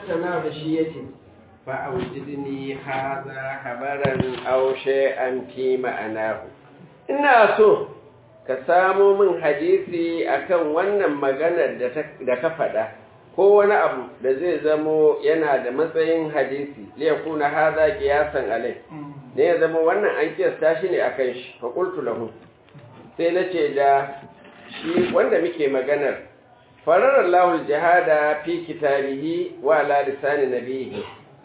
tattauna da shi yace fa awjidni hadha habaran aw shay'an fi ma'anahu ina so ka samo min hadisi akan wannan maganar da ka faɗa ko wani abu da zai zamo yana da matsayin hadisi liyakuna hadha qiyasan alai ne ya zama wannan an kiyasta shi ne akan shi fa qultu lahu sai nace da shi wanda muke maganar farar lahul jihada fi kitabihi wa ala lisani nabihi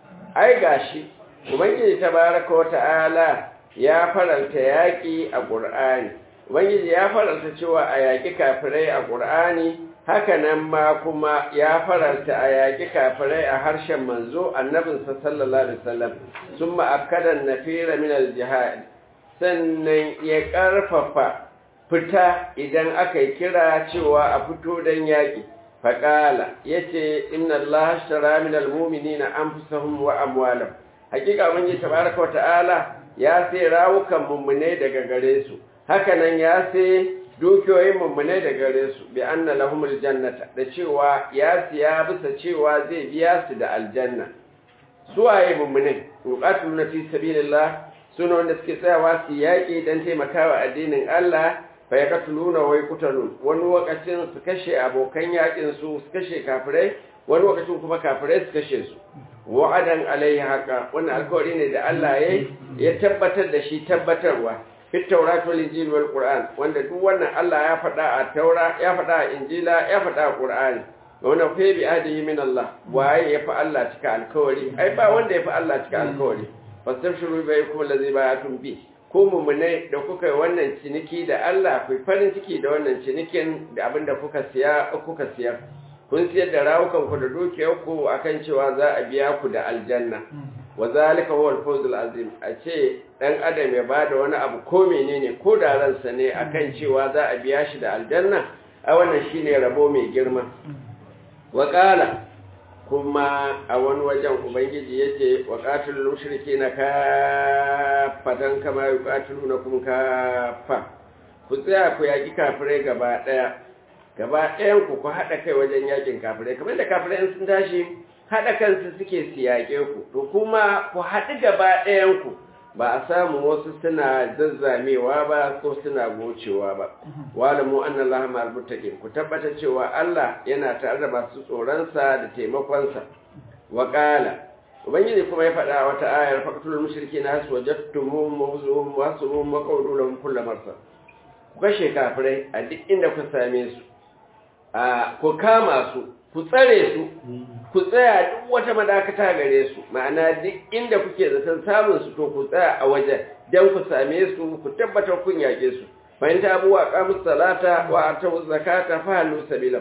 ai gashi ubangiji tabaraka wa ta'ala ya faranta yaki a qur'ani ubangiji ya faranta cewa a yaki kafirai a qur'ani haka nan ma kuma ya faranta a yaki kafirai a harshen manzo annabinsa sallallahu alaihi wasallam summa akkadan nafira min al-jihad sannan ya karfafa fita idan aka yi kira cewa a fito don yaƙi faƙala ya ce inna Allah shara min almumini na an wa amwalam hakika mun yi tabaraka wa ta'ala ya sai rawukan mummune daga gare su hakanan ya sai dukiyoyin mummune daga gare su bi anna lahumul jannata da cewa ya siya bisa cewa zai biya su da aljanna suwaye mummune yuqatiluna fi sabilillah suna wanda suke tsayawa su yaƙi don taimakawa addinin Allah fa ya katuluna wai kutalun wani lokacin su kashe abokan yakin su su kashe kafirai wani lokacin kuma kafirai su kashe su wa'adan alaihi haka wannan alkawari ne da Allah ya ya tabbatar da shi tabbatarwa fit tawrat wal injil wal qur'an wanda duk wannan Allah ya faɗa a taura ya faɗa a injila ya faɗa a qur'ani wannan fa bi adihi min Allah waye ya fa Allah cika alkawari ai ba wanda ya fa Allah cika alkawari fastabshiru baikum allazi ba'atum bi ko mummunai da kuka yi wannan ciniki da Allah ku farin ciki da wannan cinikin da abin da kuka siya kuka siyar kun siyar da rawukan ku da dukiyar ku akan cewa za a biya ku da aljanna wa zalika huwa al-fawz al-azim a ce dan adam ya bada wani abu ko menene ko da ransa ne akan cewa za a biya shi da aljanna a wannan shine rabo mai girma wa qala kuma a wani wajen ubangiji ya ce wa ƙatulun shirki na kafatan kama yi ƙatulu na kuma kafa ku tsaya ku yaƙi kafirai gaba ɗaya gaba ɗayan ku ku haɗa kai wajen yaƙin kafirai kamar da kafirai sun tashi haɗa kansu suke su yaƙe ku to kuma ku haɗu gaba ɗayan ku ba a samu wasu suna zazzamewa ba ko suna gocewa ba wala mu anna Allah ma almuttaqin ku tabbata cewa Allah yana tare da masu tsoronsa da taimakonsa wa qala ubangiji kuma ya faɗa wata ayar faqtul mushrikeena wajadtumuhum mawzuhum wa surum wa qawlu lahum kullu marsa ku kashe kafirai a duk inda ku same su a ku kama su ku tsare su ku tsaya duk wata madakata gare su ma'ana duk inda kuke zaton samun su to ku tsaya a wajen don ku same su ku tabbatar kun yake su bayan ta abuwa kamus salata wa atu zakata fa halu sabila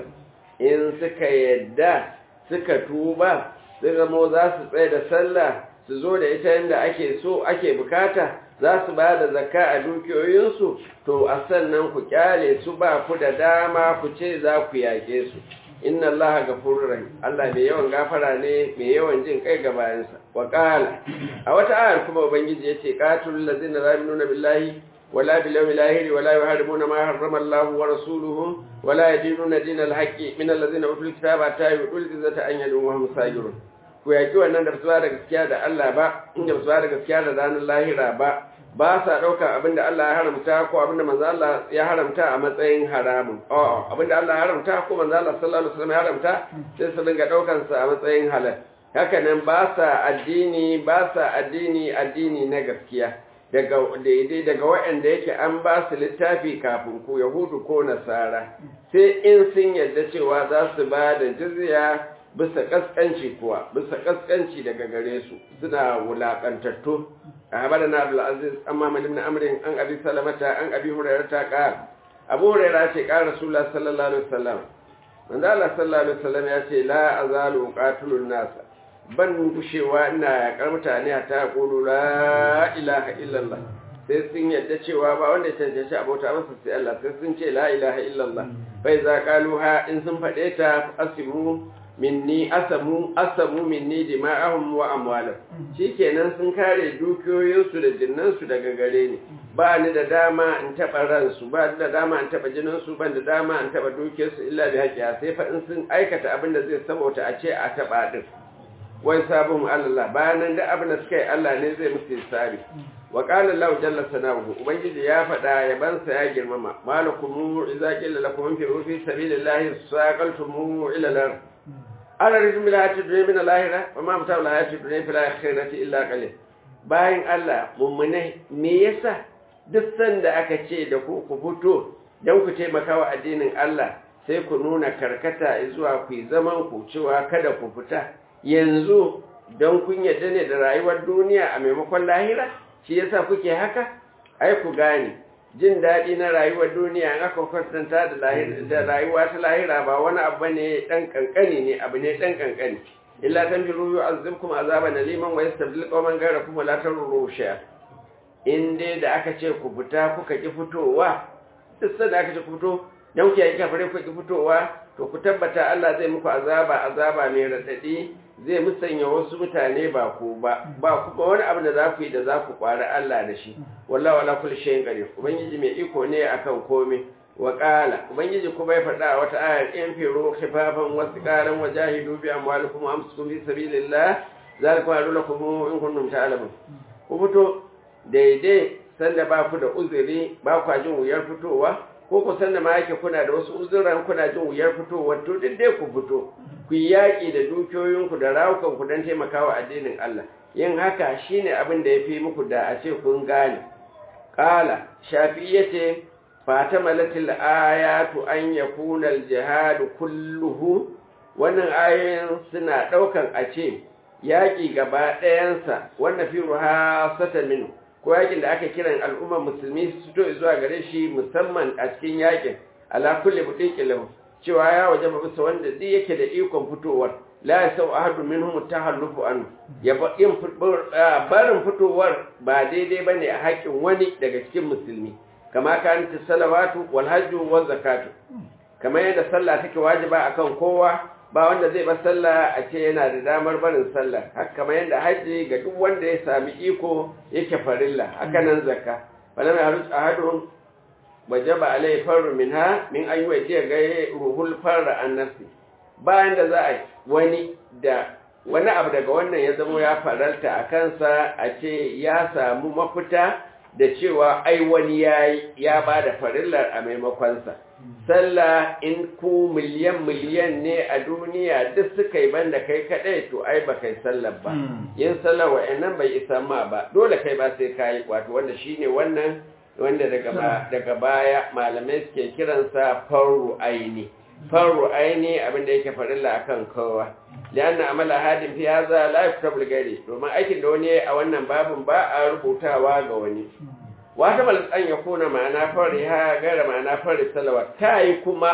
in suka yadda suka tuba sai zamo za su tsaye da sallah su zo da ita yadda ake so ake bukata za su ba da zakka a dukiyoyinsu to a sannan ku kyale su ba ku da dama ku ce za ku yake su inna allaha gafurur rahim Allah mai yawan gafara ne mai yawan jin kai ga bayansa wa qala a wata ayar kuma ubangiji yace qatul ladzina la yu'minuna billahi wala bil yawmil akhir wala yuharrimuna ma harrama Allah wa rasuluhu wala yadinuna dinal haqqi min alladzina utul kitaba ta yu'tul izzata an yadu wa hum sajirun ku yaki wannan da su da gaskiya da Allah ba inda su da gaskiya da ranar lahira ba ba sa ɗaukar abin da Allah ya haramta ko abin da manzo Allah ya haramta a matsayin haramun a'a abin da Allah ya haramta ko manzo Allah sallallahu alaihi wasallam ya haramta sai su dinga ɗaukar sa a matsayin halal haka nan ba sa addini ba sa addini addini na gaskiya daga daidai daga waɗanda yake an ba su littafi kafin ku yahudu ko nasara sai in sun yarda cewa za su ba da jizya bisa kaskanci kuwa bisa kaskanci daga gare su suna wulakantattu أخبرنا عبد العزيز أما من ابن أمر أن أبي سلمة أن أبي هريرة قال أبو هريرة قال رسول الله صلى الله عليه وسلم من الله صلى الله عليه وسلم يأتي لا أزال أقاتل الناس ban gushewa ina yaƙar mutane ta ƙulu la ilaha illallah sai sun yadda cewa ba wanda ya cancanci abota masa sai Allah sai sun ce la ilaha illallah bai za ƙaluha in sun faɗe ta asimu minni asamu asamu minni dima'ahum wa amwalahum shikenan sun kare dukiyoyinsu da jinnansu daga gare ni ba ni da dama in taba ransu ba ni da dama in taba jininsu ban da dama in taba dukiyarsu illa bi haqiya sai fa in sun aikata abin da zai sabota a ce a taba din wa hisabuhum ala Allah bayan da abin da suka yi Allah ne zai musu hisabi wa qala Allah jalla sanahu ubangiji ya faɗa ya bansa ya girmama malakum idza qila lakum fi fi sabilillahi saqaltum ila al-ard ala rizmi la tudri min al-akhirah wa ma mata la tudri fil akhirati illa qalil bayan Allah mummune me yasa duk sanda aka ce da ku ku fito dan ku taimaka wa addinin Allah sai ku nuna karkata zuwa ku zaman ku cewa kada ku fita yanzu don kun yadda ne da rayuwar duniya a maimakon lahira shi yasa kuke haka ai ku gane jin daɗi na rayuwar duniya in aka kwatanta da rayuwa ta lahira ba wani abu ne ɗan ƙanƙani ne abu ne ɗan ƙanƙani illa tan biru yu'azzibkum azaban aliman wa yastabdil qauman ghayrakum wa la tarru shay'a in dai da aka ce ku fita kuka ki fitowa duk sanda aka ce ku fito dan ku yi kafare ku ki fitowa to ku tabbata Allah zai muku azaba azaba mai radadi zai musanya wasu mutane ba ku ba ba ku ba wani abu da za ku yi da za ku kwari Allah da shi wallahi wala kulli shay'in qadir ubangiji mai iko ne akan komai wa qala ubangiji kuma ya faɗa wata ayar in firu khifafan wasiqalan wajahidu bi amwalikum wa anfusikum fi sabilillah zalikum lakum in kuntum ta'lamun ku fito daidai sanda ba ku da uzuri ba ku jin wuyar fitowa ko ku sanda ma yake kuna da wasu uzuran kuna jin wuyar fitowa to duk dai ku fito ku yi yaƙi da dukiyoyinku da rawukanku don taimakawa addinin Allah yin haka shine abin da ya fi muku da a ce kun gane ƙala shafi ya ce fata malatil ayatu an ya kuna jihadu kulluhu wannan ayoyin suna ɗaukan a ce yaƙi gaba ɗayansa wannan fi ruha sata minu ko yaƙin da aka kiran al'ummar musulmi su fito zuwa gare shi musamman a cikin yaƙin ala kulli buɗin lahu cewa ya waje ba bisa wanda duk yake da ikon fitowar la ya sau ahadu minhum tahallufu an ya ba yin barin fitowar ba daidai bane a haƙin wani daga cikin musulmi kama kan ta salawatu wal hajju wal zakatu kamar yadda sallah take wajiba akan kowa ba wanda zai bar sallah a ce yana da damar barin sallah haka kamar yadda haji ga duk wanda ya sami iko yake farilla haka nan zakka falam yahrus ahadun wajaba alai farru minha min an yuwaje ga ruhul farra an nafsi bayan da za a wani da wani abu daga wannan ya zama ya faralta a kansa a ce ya samu mafita da cewa ai wani yayi ya ba da farillar a maimakonsa sallah in ku miliyan miliyan ne a duniya duk suka yi banda kai kadai to ai ba kai sallar ba yin sallar wa'annan bai isa ma ba dole kai ba sai kai wato wanda shine wannan wanda daga baya malamai suke kiransa faru aini faru aini abinda yake farilla akan kowa lianna amala hadin fi hadha la yuktabu gari domin aikin da wani a wannan babin ba a rubutawa ga wani wata bal an ya kuna ma'ana fari ha gara ma'ana fari salawat kai kuma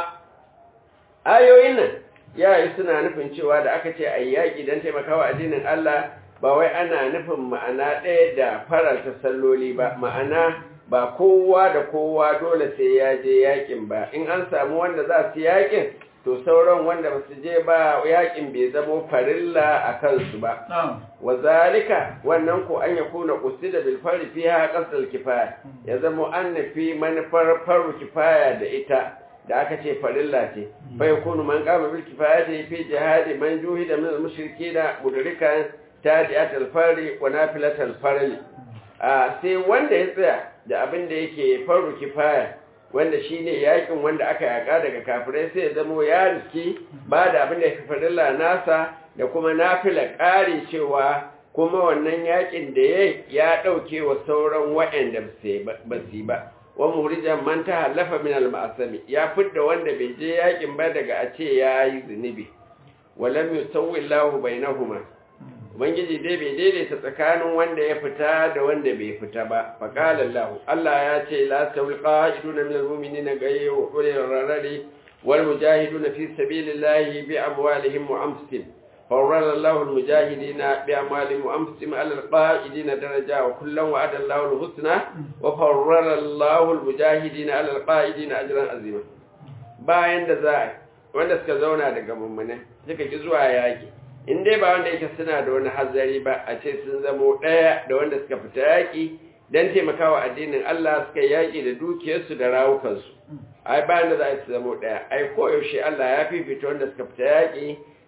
ayoyin nan yayi suna nufin cewa da aka ce ayyaki dan taimakawa addinin Allah ba wai ana nufin ma'ana ɗaya da faranta salloli ba ma'ana ba kowa da kowa dole sai ya je yakin ba in an samu wanda za su yakin to sauran wanda ba su je ba yakin bai zamo farilla a kansu ba wa zalika wannan ko an yakuna qusida bil fari fiha qasdal kifaya ya zamo an nafi manufar faru kifaya da ita da aka ce farilla ce fa yakunu man qama bil kifayati fi jihadi man juhida min al mushrikeena mudrikan tadi'atul fari wa nafilatul fari a sai wanda ya tsaya da abin da yake faru kifaya wanda shine yakin wanda aka yaka daga kafirai sai ya zamo ya riski ba da abin da ya farilla nasa da kuma nafila ƙari cewa kuma wannan yakin da ya ya ɗauke wa sauran waɗanda ba su ba wa murijan man ta halafa min al-ma'asami ya fidda wanda bai je yakin ba daga a ce ya yi zunubi walam yusawwi Allahu bainahuma ubangiji dai bai daidaita tsakanin wanda ya fita da wanda bai fita ba faqala Allah Allah ya ce la tawil qa'iduna min al-mu'minina ghayru ulil rarari wal mujahiduna fi sabilillahi bi amwalihim wa anfusihim فورل الله المجاهدين بأموالهم وأنفسهم على القائدين درجة وكلا وعد الله الحسنى وفورل الله المجاهدين على القائدين أجرا عظيما bayan da za wanda suka zauna daga mummune suka ki zuwa yaki in dai ba wanda yake suna da wani hazari ba a ce sun zamo ɗaya da wanda suka fita yaki don taimakawa addinin Allah suka yaki da dukiyarsu da rawukansu ai bayan da za su zamo ɗaya ai koyaushe Allah ya fifita wanda suka fita yaki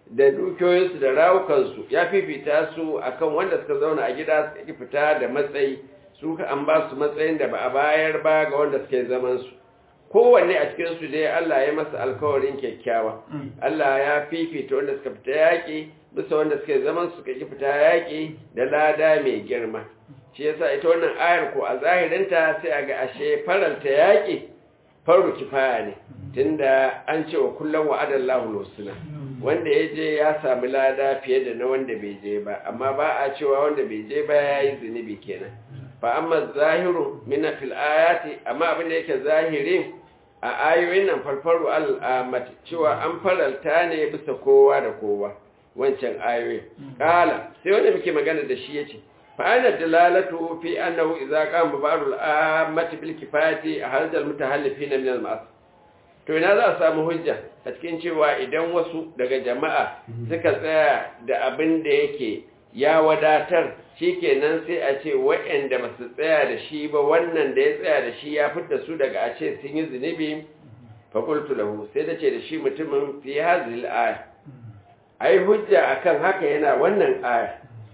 da dukiyoyinsu da rawukansu ya fifita su akan wanda suka zauna a gida suka ki fita da matsayi su ka an ba su matsayin da ba a bayar ba ga wanda suke zaman su kowanne a cikin su dai Allah ya masa alkawarin kyakkyawa Allah ya fifita wanda suka fita yaƙi bisa wanda suke zaman suka ki fita yaƙi da lada mai girma shi yasa ita wannan ayar ko a zahirinta sai a ga ashe faralta yaƙi faru kifaya ne tunda an ce wa kullum wa'adallahu lusuna wanda ya je ya sami lada fiye da na wanda bai je ba amma ba a cewa wanda bai je ba ya yi zunubi kenan fa amma zahiru mina fil ayati amma abin da yake zahiri a ayoyin nan farfaru al'amati cewa an faralta ne bisa kowa da kowa wancan ayoyin kala sai wanda muke magana da shi yace fa ana dalalatu fi annahu idza qama ba'd al'amati bil kifayati ahadal almutahallifina min al-ma'as to ina za a samu hujja a cikin cewa idan wasu daga jama'a suka tsaya da abin da yake ya wadatar shikenan sai a ce waɗanda ba su tsaya da shi ba wannan da ya tsaya da shi ya fitta su daga a ce sun yi zunubi fakultu lahu sai da ce da shi mutumin fi hazil aya ai hujja akan haka yana wannan aya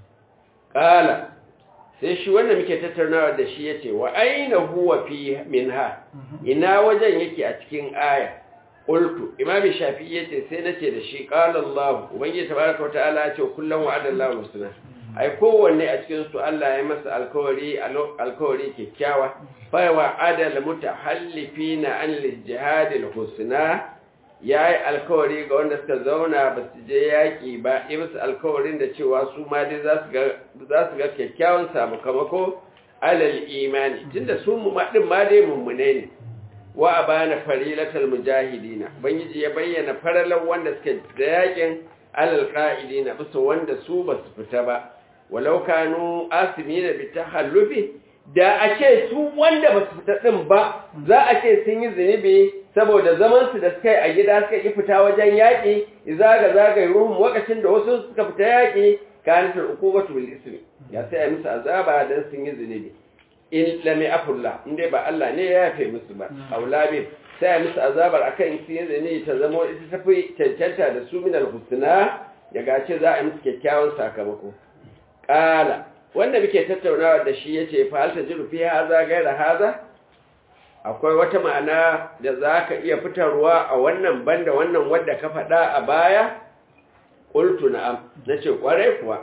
qala sai shi wanda muke tattaunawa da shi yace wa aina huwa fi minha ina wajen yake a cikin aya qultu imam shafi'i yace sai nace da shi qala allah ubangiji tabaraka wa ta'ala yace kullum wa'ada allah husna ai kowanne a cikin su Allah ya masa alkawari alkawari kyakkyawa fa wa adal mutahallifina an lijihad alhusna yayi alkawari ga wanda suka zauna ba su je yaki ba yi musu alkawarin da cewa su ma dai za su ga za su ga kyakkyawan sakamako alal imani tunda su mu din ma dai mummune ne wa abana farilatal mujahidina ubangiji ya bayyana faralan wanda suka da yakin alal qa'idina bisa wanda su ba su fita ba walau kanu asimina bi tahallufi da a ce su wanda ba su fita din ba za a ce sun yi zunubi saboda zaman su da suka yi a gida suka yi fita wajen yaƙi zaga zaga ruhum lokacin da wasu suka fita yaƙi kanatul uqubatu bil ismi ya sai a musu azaba dan sun yi zunubi in lam yafulla in dai ba Allah ne ya yafe musu ba aulabi sai a musu azabar akan su yi zunubi ta zama ita tafi cancanta da su min al-husna ya gace za a musu kyakkyawan sakamako Ƙala, wanda muke tattaunawa da shi ya ce, Fa'alta jiru fi haza gaira haza? Akwai wata ma'ana da za ka iya fitarwa a wannan banda wannan wadda ka faɗa a baya? Ƙultu na'am, na ce ƙwarai kuwa.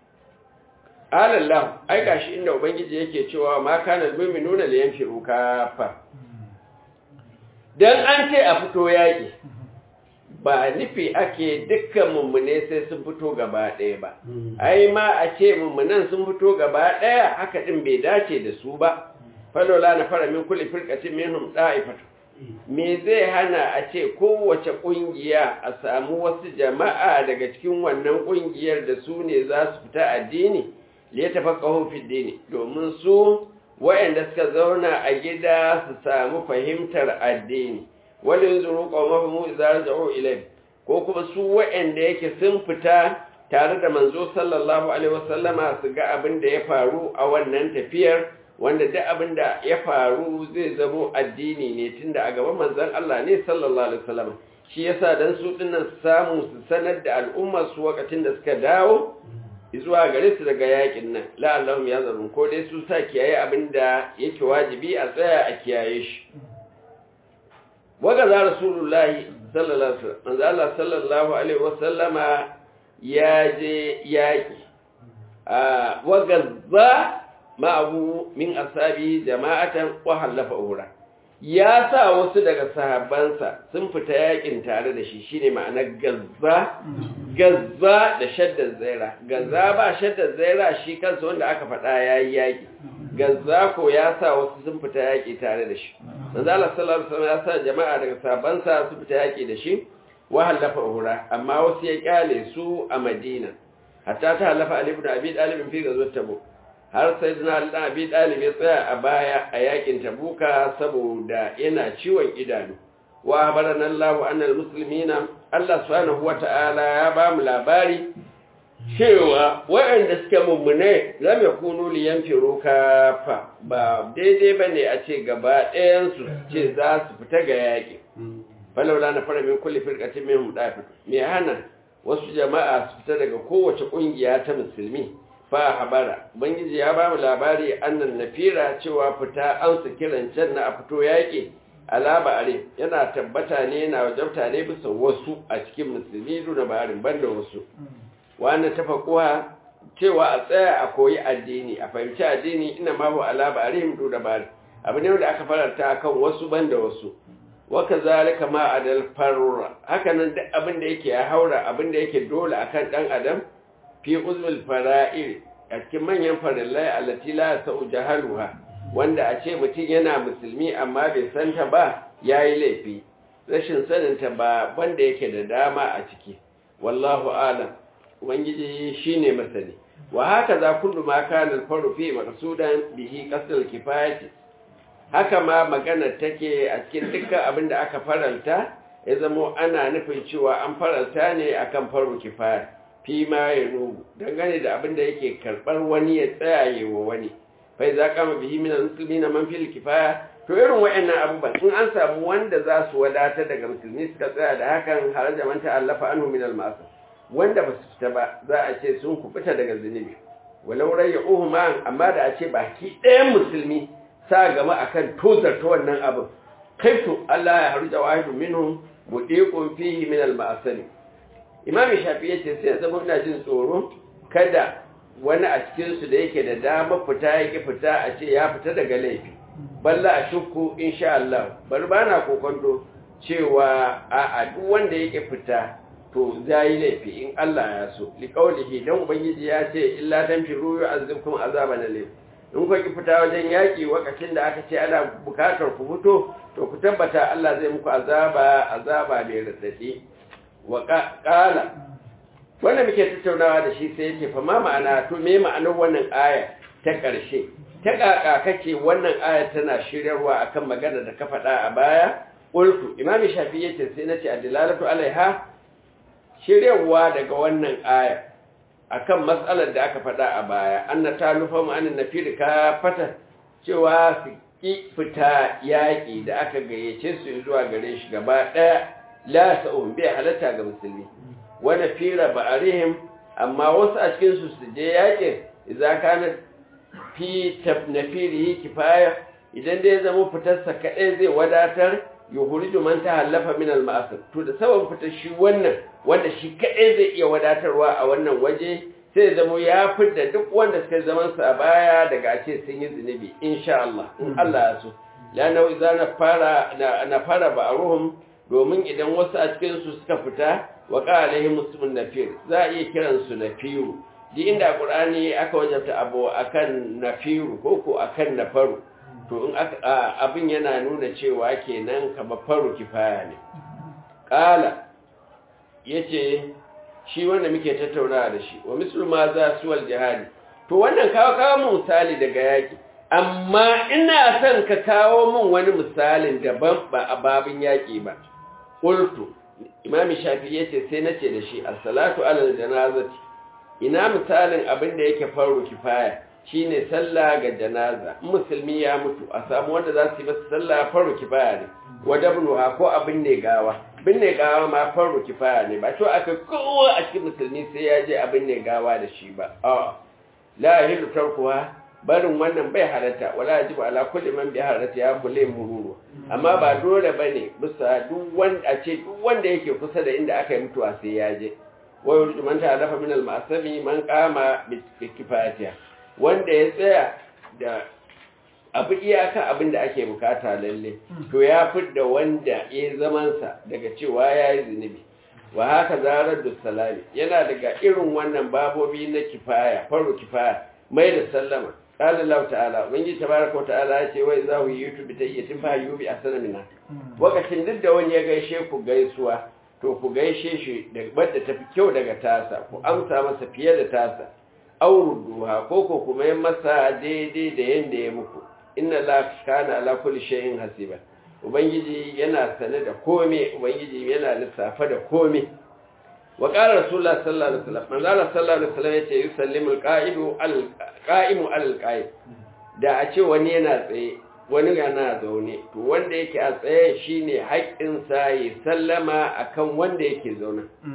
Alallah, ai gashi inda Ubangiji yake cewa ma kanar mimmi nuna da yanki ruka fa. Don an ce a fito yaƙi, ba nufi ake dukkan mummune sai sun fito gaba ɗaya ba ai ma a ce mummunan sun fito gaba ɗaya haka ɗin bai dace da su ba falola na fara min kulli firqatin minhum da'ifatu me zai hana a ce kowace ƙungiya a samu wasu jama'a daga cikin wannan ƙungiyar da su ne za su fita addini liya tafaqahu fi dini domin su waɗanda suka zauna a gida su samu fahimtar addini wani yanzu roƙon mafi idza raja'u ilai ko kuma su waɗanda yake sun fita tare da manzo sallallahu alaihi wasallama su ga abin da ya faru a wannan tafiyar wanda duk abin da ya faru zai zamo addini ne tunda a gaban manzon Allah ne sallallahu alaihi wasallama shi yasa dan su dinnan samu su sanar da al'ummar su lokacin da suka dawo zuwa gare su daga yakin nan la'allahum yazarun ko dai su sa kiyaye abin da yake wajibi a tsaya a kiyaye shi wagaza rasulullahi sallallahu alaihi wasallam Allah sallallahu alaihi wasallama ya je yaki a wagaza ma'ahu min asabi jama'atan wa halafa ura ya sa wasu daga sahabbansa sun fita yakin tare da shi shine ma'anar gazza gazza da shaddar zaira gazza ba shaddar zaira shi kansa wanda aka faɗa yayi yaki gazza ko ya sa wasu sun fita yaki tare da shi manzo Allah sallallahu alaihi wasallam ya sa jama'a daga sahabbansa su fita yaki da shi wa halafa ura amma wasu ya kyale su a Madina hatta ta halafa Ali ibn Abi Talib fi gazwat Tabuk har sai dina Ali Abi Talib ya tsaya a baya a yakin Tabuka saboda yana ciwon idanu wa barana Allah annal muslimina Allah subhanahu wata'ala ya ba mu labari cewa waɗanda suke mummune lam yakunu liyanfiru kafa ba daidai bane a ce gaba ɗayan su ce za su fita ga yaƙi falaula na fara min kulli firqatin minhum dafid me hana wasu jama'a su fita daga kowace kungiya ta musulmi fa habara ubangiji ya ba mu labari annan nafira cewa fita an su kiran can na a fito yaƙi alaba are yana tabbata ne yana wajabta ne bisa wasu a cikin musulmi duna barin banda wasu wannan tafakuwa cewa a tsaya a koyi addini a fahimci addini ina ma hu alaba arihim duna barin abu ne da aka faranta kan wasu banda wasu waka zalika ma adal farura hakanan duk abin da yake ya haura abin da yake dole akan dan adam fi uzul fara'ir a cikin manyan farillai allati la sa'u jahaluha wanda a ce mutum yana musulmi amma bai san ta ba yayi laifi rashin sanin ta ba wanda yake da dama a ciki wallahu alam ubangiji shine masani wa haka za kullu ma kana al-faru fi maqsudan bihi qasdul kifayati haka ma magana take a cikin dukkan abin da aka faranta ya zamo ana nufin cewa an faranta ne akan faru kifaya fi ma ya nubu dangane da abin da yake karɓar wani ya tsayaye wa wani fai za kama bihi min musulmi na man fil kifaya to irin wa'annan abubuwan in an samu wanda za su wadatar daga musulmi suka tsaya da hakan har da man ta'allafa anhu min al wanda ba su fita ba za a ce sun kubuta daga zunubi walau rayyuhu ma amma da a ce baki ɗayan musulmi sa gama akan tozarta wannan abin kaitu Allah ya harja wahidu minhum mudiqun fihi min al-ma'asani imam shafi yace sai zama ina jin tsoro kada wani a cikin su da yake da dama fita yake fita a ce ya fita daga laifi balla a shukku insha Allah bar bana kokonto cewa a a duk wanda yake fita to zai laifi in Allah ya so liqaulihi dan ubangiji ya ce illa tanfiru yu'azzibkum azaban alim in ku ki fita wajen yaki wakacin da aka ce ana bukatar ku fito to ku tabbata Allah zai muku azaba azaba mai radadi wa qala wanda muke tattaunawa da shi sai yake fa ma ma'ana to me ma'anar wannan aya ta ƙarshe ta kaka kace wannan aya tana shiryarwa akan magana da ka faɗa a baya qultu imam shafi yace sai nace adilalatu alaiha shiryarwa daga wannan aya akan matsalar da aka faɗa a baya anna talufa mu anin nafir ka fata cewa su ki fita yaƙi da aka gayyace su zuwa gare shi gaba ɗaya la sa'un bai halatta ga musulmi wani fira ba'arihim amma wasu a cikin su su je yaƙin idza kana fi nafirihi kifaya idan dai zama fitarsa kaɗai zai wadatar yuhuriju man tahallafa min al-ma'asir to da sabon fitar shi wannan wanda shi kaɗai zai iya wadatarwa a wannan waje sai zama ya fidda duk wanda suka zaman sa a baya daga a ce sun yi zunubi insha Allah in Allah ya so lana idza na fara na fara ba'ruhum domin idan wasu a cikin su suka fita wa qalahi muslimun nafir za a iya kiran su nafiru di inda qur'ani aka wajabta abu akan nafiru ko ko akan nafaru to in abin yana nuna cewa kenan kamar faru kifaya ne qala yace shi wanda muke tattaunawa da shi wa mislu ma za su wal jihadi to wannan kawo kawo mu misali daga yaki amma ina son ka kawo min wani misalin daban ba a babin yaki ba qultu imam shafi yace sai nace da shi as-salatu ala janazati ina misalin abin da yake faru kifaya shine sallah ga janaza musulmi ya mutu a samu wanda za su yi masa sallah faru kifaya ne wadabnuha ko abin ne gawa binne gawa ma faru kifaya ne ba to aka kowa a cikin musulmi sai ya je abin ne gawa da shi ba a la yahilu tarkuha barin wannan bai halatta wala yajibu ala kulli man bi halatta ya kulle mururu amma ba dole bane bisa duk wanda a ce duk wanda yake kusa da inda aka yi mutuwa sai ya je wa yuridu man ta'alafa min al-ma'sami man qama bi kifayatiha wanda ya tsaya da abu iyaka abin da ake bukata lalle to ya fidda wanda ya zamansa daga cewa ya yi zunubi wa haka zarar da salami yana daga irin wannan babobi na kifaya faru kifaya mai da sallama qala Allah ta'ala ubangiji tabaraka wa ta'ala ya ce wai za ku yi youtube ta iya tifa yubi a sanamina wakacin duk da wani ya gaishe ku gaisuwa to ku gaishe shi da wadda tafi kyau daga tasa ku amsa masa fiye da tasa auruduha ko ko kuma yin masa daidai da yanda ya muku inna la kana ala kulli shay'in hasiba ubangiji yana sane da kome ubangiji yana lissafa da kome wa qala rasulullah sallallahu alaihi wasallam manzo Allah sallallahu alaihi wasallam yace yusallimu alqa'idu alqa'imu alqa'id da a ce wani yana tsaye wani yana zaune to wanda yake a tsaye shine haƙƙin sa ya sallama akan wanda yake zaune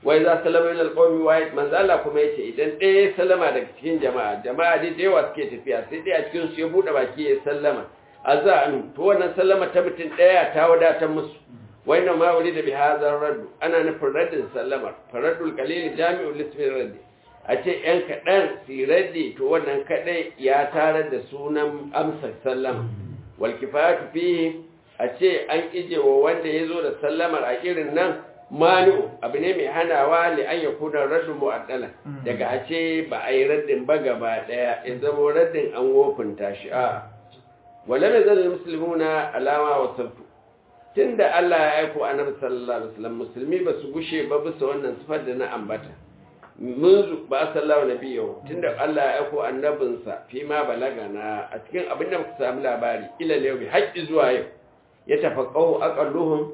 wai za salama ila alqawmi wahid manzo Allah kuma yace idan ɗaya sallama daga cikin jama'a jama'a dai da yawa suke tafiya sai dai a cikin su ya bude baki ya sallama azanu to wannan sallama ta mutum ɗaya ta wadatar musu wai na ma wuri da bi hadar raddu ana nufin raddin sallamar faraddul qalil jami'ul lismi raddi a ce yan kaɗan su raddi to wannan kaɗai ya tarar da sunan amsa sallama wal kifayatu fihi a ce an ije wa wanda ya zo da sallamar a irin nan manu abu ne mai hanawa li an ya kuna raddu mu'addala daga a ce ba a yi raddin ba gaba daya ya zama raddin an wofinta shi a wala mai zalil muslimuna alama wa sabtu tunda Allah ya aiko annabi sallallahu alaihi wasallam musulmi ba su gushe ba bisa wannan sifar da na ambata munzu ba sallallahu nabiyahu tunda Allah ya aiko annabinsa fi ma balagana a cikin abin da muka samu labari ila yau bi haƙƙi zuwa yau ya tafaqahu aqalluhum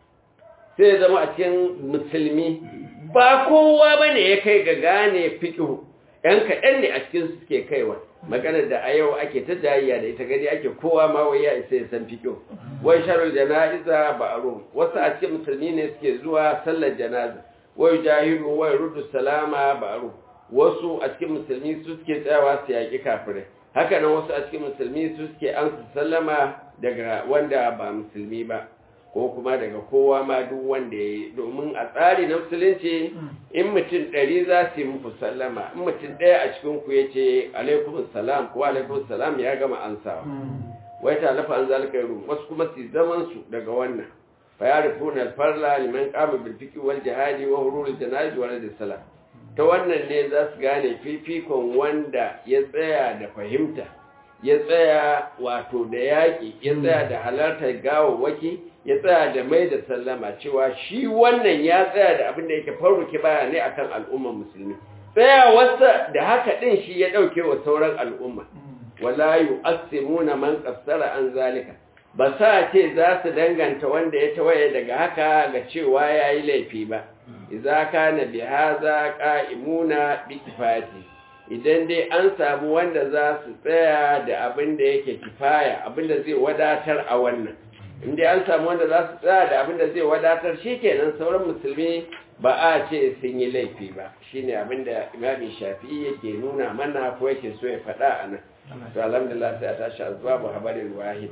sai ya zama a cikin musulmi ba kowa ba ne ya kai ga gane fikihu ‘yan kaɗan ne a cikin suke kaiwa maganar da a yau ake ta jayayya da ita gani ake kowa ma wai ya isa ya san fikihu wai sharar jana'iza ba a wasu a cikin musulmi ne suke zuwa sallar janaza wai jahiru wai rudu salama ba a wasu a cikin musulmi su suke tsayawa su yaƙi kafirai haka nan wasu a cikin musulmi su suke ansa sallama daga wanda ba musulmi ba ko kuma daga kowa ma duk wanda ya yi domin a tsari na musulunci in mutum ɗari za su yi muku sallama in mutum ɗaya a cikin ku ya ce alaikum salam ko alaikum salam ya gama ansawa wai ta lafa an zalika yi wasu kuma su zaman su daga wannan fa ya rufu na farla liman kama bilfiki wal jihadi wa hurul janaji wa da salam ta wannan ne za su gane fifikon wanda ya tsaya da fahimta ya tsaya wato da yaƙi ya tsaya da halartar gawawwaki ya tsaya da mai da sallama cewa shi wannan ya tsaya da abin da yake farruki baya ne akan al'ummar musulmi tsaya wasa da haka din shi ya dauke wa sauran al'umma wala yu'assimuna man qassara an zalika ba sa ce za su danganta wanda ya tawaye daga haka ga cewa yayi laifi ba idza kana bi hadha qa'imuna bi kifati idan dai an samu wanda za su tsaya da abin da yake kifaya abin da zai wadatar a wannan inda an samu wanda za su tsaya da abin da zai wadatar shi kenan sauran musulmi ba a ce sun yi laifi ba shi ne abin da imamin shafi yake nuna mana ko yake so ya faɗa a nan to alhamdulillah sai a tashi azuwa bu habarin wahid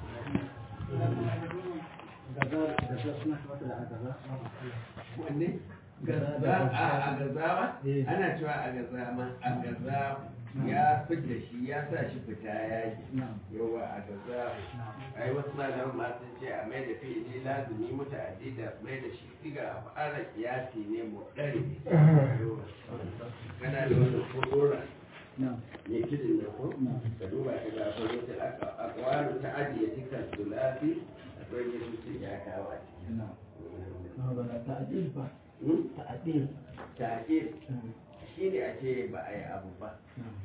a gazawa ana cewa a gazawa a gazawa ya fita shi ya sa shi fita yaki yawa a gaza ai wasu malaman ma sun ce a mai da fi'ili lazumi muta'addi da mai da shi siga fara kiyasi ne mu dare kana da wani kodora ne kidin da ko ka duba ka ga akwai wata akwalu ta ajiye cikin sulasi akwai ne su ya kawo a cikin ta'adil ba ta'adil ta'adil shi ne a ce ba a yi abu ba